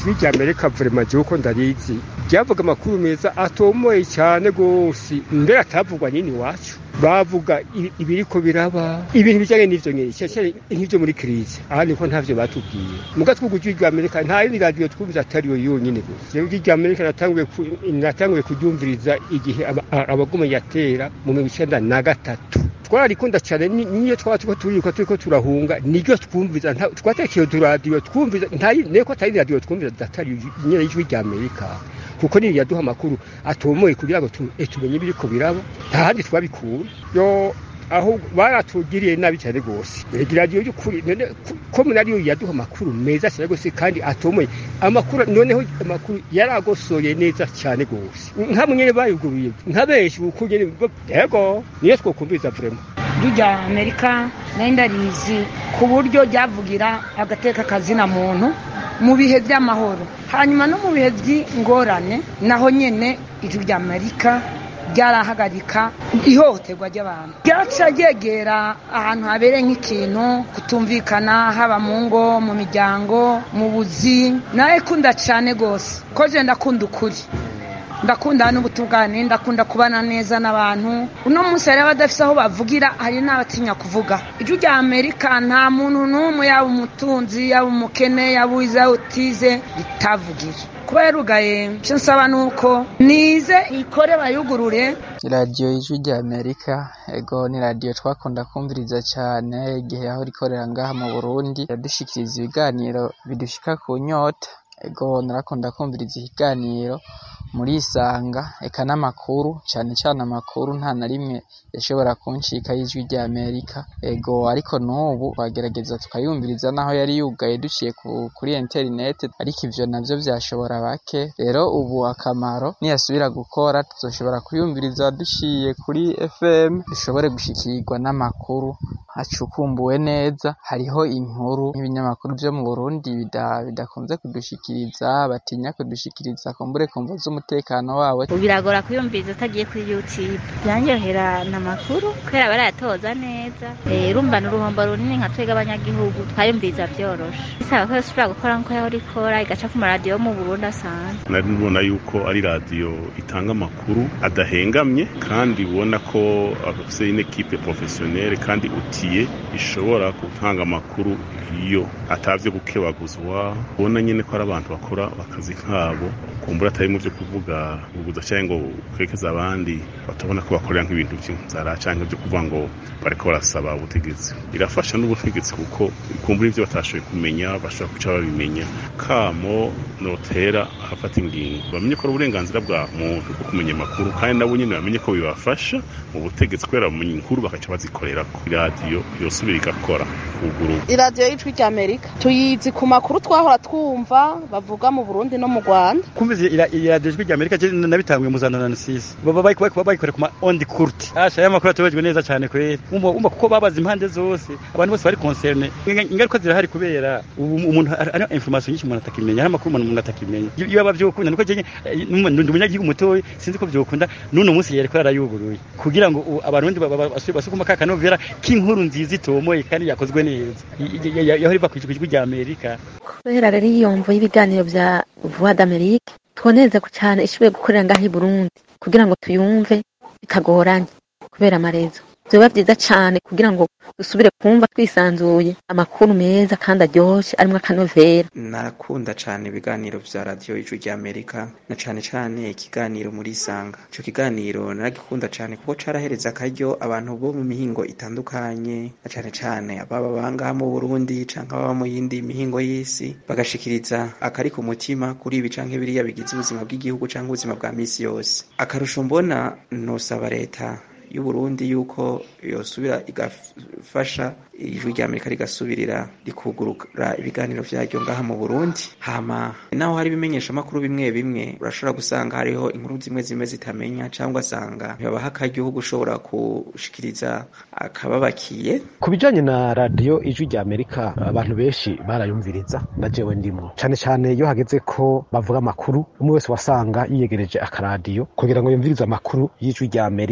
ijwi rya amerika vrema jewe uko ndarizi ryavuga amakuru meza atomoye cyane gose mbere atavugwa nini iwacu bavuga ibi- ibiriko biraba ibintu bijanye n'ivyo nyene cyane nk'ivyo muri krize aha niko ntavyo batubwiye muga twuga ijwi rya amerika nta yindi radiyo twumviza atari yo yonyene gusa jewe ijwi rya amerika natanguye ku- natanguye kuryumviriza igihe aba- a- abagome yatera mu mirongo icenda na gatatu twararikunda cyane ni- niyo twaba turiko turiruka turiko turahunga niryo twumviza nta- twatekeye uturadiyo twumviza ntayi- neko atari radiyo twumviza atari nyene y'ijwi rya amerika kuko niyo yaduha amakuru atomoye kugira ngo tu- eh, tumenye ibiriko biraba nta handi twabikura yo aho baratugiriye nabi cyane rwose rega radiyo y'ukuri none ku- ko munariyo yaduha amakuru meza cyane rwose kandi atomoye amakuru noneho amakuru yaragosoye neza cyane rwose nka nyene bayuguruye nka benshi kuko nyene bo- yego niyo twokumviza vrema ijwi rya amerika nari ndarizi ku buryo ryavugira agateka kazina muntu mu bihe by'amahoro hanyuma no mu bihe by'ingorane naho nyine ijwi rya amerika ryarahagarika ihohoterwa ry'abantu ryaca ryegera ahantu habereye nk'ikintu kutumvikana haba mu ngo mu miryango mu buzi nawe kunda cyane rwose ko je ndakunda ukuri ndakunda n'ubutungane ndakunda kubana neza n'abantu uno munsi hari abadafise aho bavugira hari n'abatinya kuvuga ijwi rya amerika nta muntu n'umwe yaba umutunzi yaba umukene yaba uwize yaba utize ritavugira kuba yarugaye icyo nsaba ni uko nize ikore bayugurure radiyo y'ijwi rya amerika ego ni radiyo twakunda kumviriza cyane igihe aho rikorera ngaha mu burundi yadushikiriza ibiganiro bidushika ku nyota ego narakunda kumviriza ikiganiro muri isanga eka n'amakuru cyane cyane amakuru nta na rimwe yashobora kuncika y'ijwi rya amerika ego ariko n'ubu twagerageza tukayumviriza naho yari yugaye duciye ku- kuri interineti ariko ivyo navyo vyashobora bake rero ubu akamaro niyasubira gukora tuzoshobora kuyumviriza duciye kuri fm dushobore gushikirwa n'amakuru acukumbuwe neza hariho inkuru nk'ibinyamakuru vyo mu burundi bida- bidakunze kudushikiriza batinya kudushikiriza kumbure kumva z'umutekano wabo biragora kuyumviriza utagiye kuri youtube byanyohera ni amakuru kubera barayatoza neza Eh, urumva ni uruhombo runini nka twebwe abanyagihugu twayumviriza byoroshe bisaba ko yosubira gukora nk'uko yahora ikora igaca ku maradiyo yo mu burundi asanzwe nari nubona yuko ari radiyo itanga amakuru adahengamye kandi ubona ko afite n'ikipe porofesiyoneri kandi utiye ishobora gutanga amakuru iyo atavye gukebaguzwa ubona nyine ko ari abantu bakora akazi kabo kumbura atari mu byo kuvuga kuguza cyangwa ngo kwerekeza abandi batabona ko bakorera nk'ibintu by'inzara cyangwa byo kuvuga ngo bariko barasaba ubutegetsi irafasha n'ubutegetsi kuko kumbura ibyo batashoboye kumenya bashobora guca babimenya kamo notera afata ingingo bamenye ko ari uburenganzira bwa muntu bwo kumenya amakuru kandi nabo nyine bamenye ko bibafasha mu butegetsi kubera bamenya inkuru bakaca bazikorerako iradiyo yosubira igakora kuguru iradiyo y'ijwi rya amerika tuyizi ku makuru twahora twumva bavuga mu burundi no mu rwanda kumviza iradiyo ijwi rya amerika je nabitanguye mu za nonanasisi baba bayikorera ku ma ondi kurti asha ya makuru atubajwe neza cyane kweri umva umva kuko babaza impande zose abantu bose bari concerne ingaruka zirahari kubera ubu umuntu ari information nyinshi umuntu atakimenya hari amakuru umuntu atakimenya iyo aba vyokunda niko je ndi umunyagihugu mutoyi sinzi ko vyokunda n'uno munsi yereko yarayuguruye kugira ngo abarundi basukuma ka kanovera k'inkuru nziza itomoye kandi yakozwe neza yahora iva kw'ijwi rya amerika kubera rero iyomvo y'ibiganiro vya voix d'amerique twonezeko cyane ishoboye gukorera ngaho i burundi kugira ngo tuyumve bitagoranye kubera amarezo vyoba vyiza cane kugira ngo dusubire kumva twisanzuye amakuru meza kandi aryoshe arimwo akanovera narakunda cane ibiganiro vya radiyo ijwi rya amerika na cane cane ikiganiro muri isanga ico kiganiro naragikunda cane kuko carahereza akaryo abantu bo mu mihingo itandukanye na cane cane ababa bangaha mu burundi canke ababa mu yindi mihingo y'isi bagashikiriza akari ku mutima kuri ibi canke biriya bigize ubuzima bw'igihugu canke ubuzima bwa misi yose akarusho mbona nosaba leta y'uburundi yuko yosubira igafasha ijwi rya amerika rigasubirira rikugurura ibiganiro vyaryo ngaha mu burundi hama naho hari ibimenyesha amakuru bimwe bimwe urashobora gusanga hariho inkuru zimwe zimwe zitamenya cyangwa asanga ntibabaha akaryoho ushobora gushikiriza akababakiye ku bijanye na radiyo ijwi rya amerika abantu benshi barayumviriza na jewe ndimwo cane cane iyo hageze ko bavuga amakuru umwe wese wasanga yiyegereje akaradiyo kugira ngo yumvirize amakuru y'ijwi rya amerika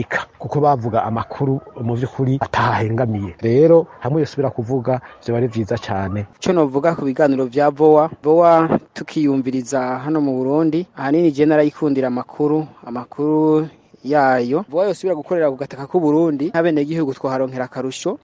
kuko bavuga amakuru mu by'ukuri atahahengamiye rero hamwe yosubira kuvuga vyoba ari vyiza cane ico novuga ku biganiro vya vowa vowa tukiyumviriza hano mu burundi ahanini je narayikundira amakuru amakuru yayo vowa yosubira gukorera ku gataka k'uburundi nk'abenegihugu twaharonkera akarusho